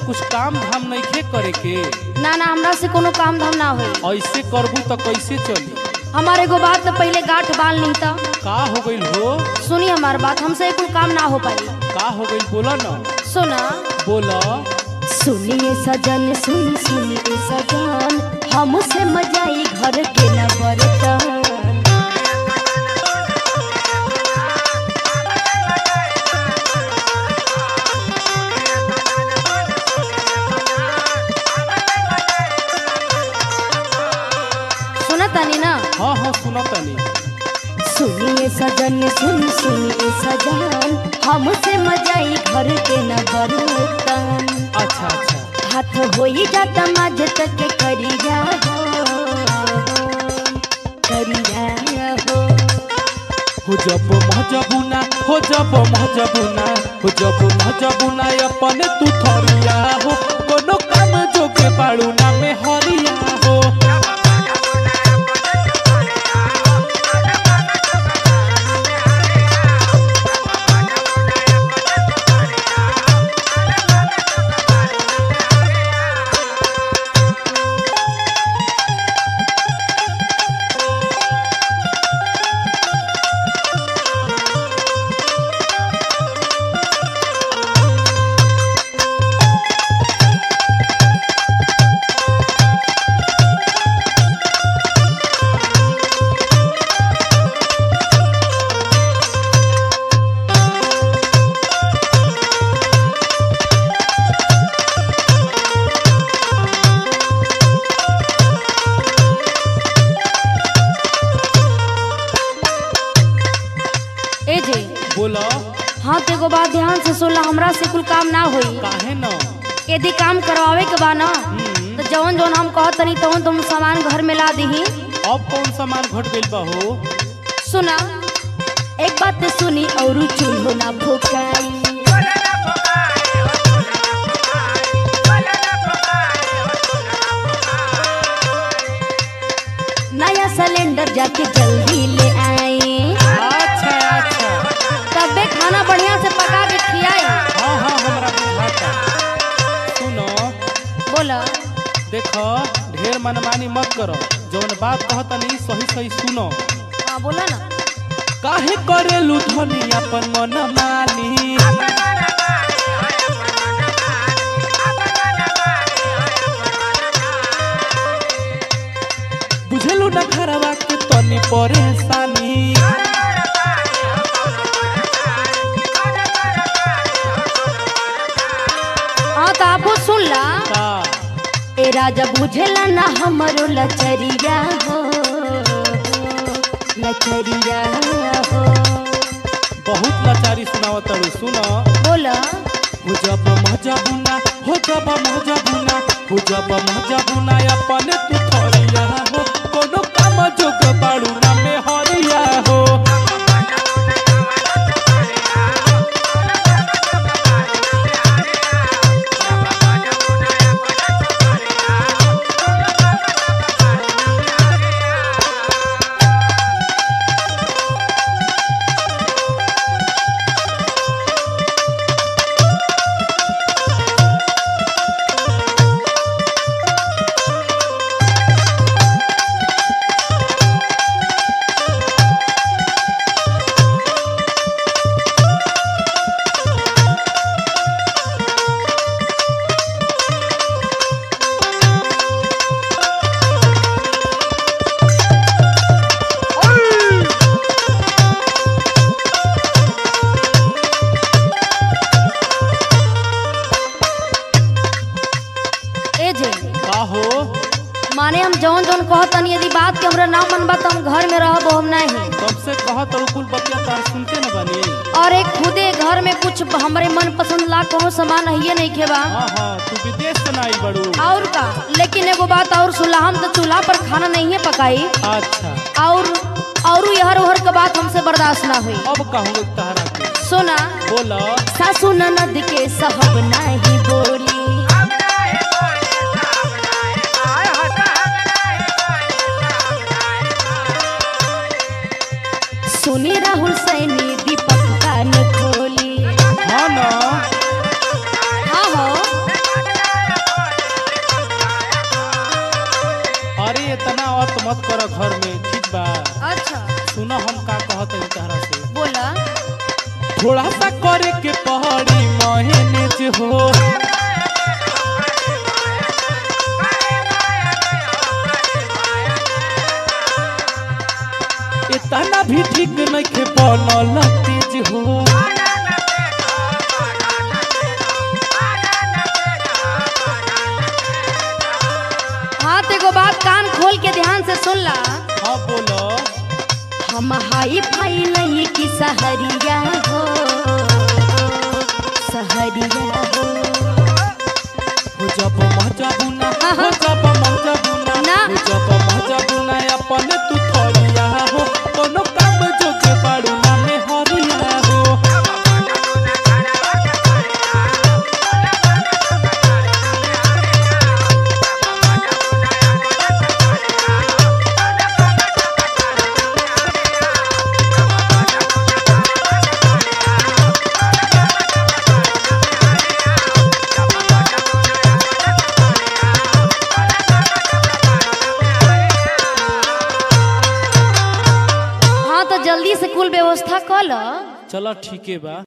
कुछ काम धाम नइखे करे के ना ना हमरा से कोनो काम धाम ना होई ऐसे करबू तो कैसे चली हमारे एगो बात तो पहले गांठ बाल नहीं था का हो गइल हो सुनी हमार बात हमसे कोई काम ना हो पाई का हो गइल बोला ना सुना बोला सुनिए सजन सुन सुनिए सजन हमसे मजाई घर के न बरतन सुना तानी ना हाँ हाँ सुना तनी सुनिए सजन सुन सुनिए सजन हमसे मजाई घर के न बरतन अच्छा अच्छा हाथ होई जाता माझ तक करिया हो करिया हो हो जब महजबुना हो जब महजबुना हो जब महजबुना अपने तू थरिया हो कोनो काम जोगे बाड़ू ना में हरिया हो ए जे बोला हाँ तो एगो बात ध्यान से सुनला हमरा से कुल काम ना होई काहे न यदि काम करवावे के बा ना हम्म, तो जवन जवन हम कहत तनी तवन तुम सामान घर में ला दही अब कौन सामान घट गइल बा हो सुना एक बात तो सुनी और चूल्हो ना फुकाई नया सिलेंडर जाके जल्दी ले आए अच्छा अच्छा तबे खाना बढ़िया से पका के खियाई हाँ हाँ हमरा बुझाता सुनो बोला देख ढेर मनमानी मत करो जौन बात कहतनी सही सही सुनो हाँ बोला ना काहे करेलू धनी अपन मन मानी बुझलू ना घरवा के तनी परेशानी हाँ तो आपको सुन ला का ए राजा बुझला ना हमरो लचरिया हो लचरिया हो बहुत लाचारी सुनावत तड़ू सुनो बोला हो जब महजबुना हो जब महजबुना हो जब महजबुना अपने तू थरिया हो कोनो काम जोग बाड़ू ना में हरिया हो ए जे का हो माने हम जौन जौन कहतनी यदि बात के हमरा ना मनबा तो हम घर में रहब हम नहीं तब से कह तड़ू कुल बतिया तार सुनते न बनी और एक खुदे घर में कुछ हमरे मन पसंद ला कोनो सामान है नहीं खेबा हाँ हाँ तू विदेश से ना आई बड़ू और का लेकिन एगो बात और सुनला हम तो चूल्हा पर खाना नहीं है पकाई अच्छा और और यहर उहर के बात हमसे बर्दाश्त ना हुई अब कहूँ तहरा के सुना बोला सासू ननद के सहब नाही बोली सुनी राहुल सैनी दीपक कान खोली हाँ ना हाँ हो इतना अत मत कर घर में ठीक बा अच्छा सुनो हम का कहत हई तहरा से बोला थोड़ा सा करे के पहाड़ी महीने हो इतना भी ठीक नहीं के बनल तेज हो हाँ तो एगो बात कान खोल के ध्यान से सुन ला हाँ बोलो हम हाई फाई नहीं की सहरिया हो सहरिया हो हो जब मजा बुना हाँ, हो हाँ। जब मजा बुना ना। हो जब मजा बुना अपन तू थरिया हो कोनो काम जो के बाड़ू ना में हरिया हो हाँ तो जल्दी से कुल व्यवस्था कर लो चलो ठीक है बा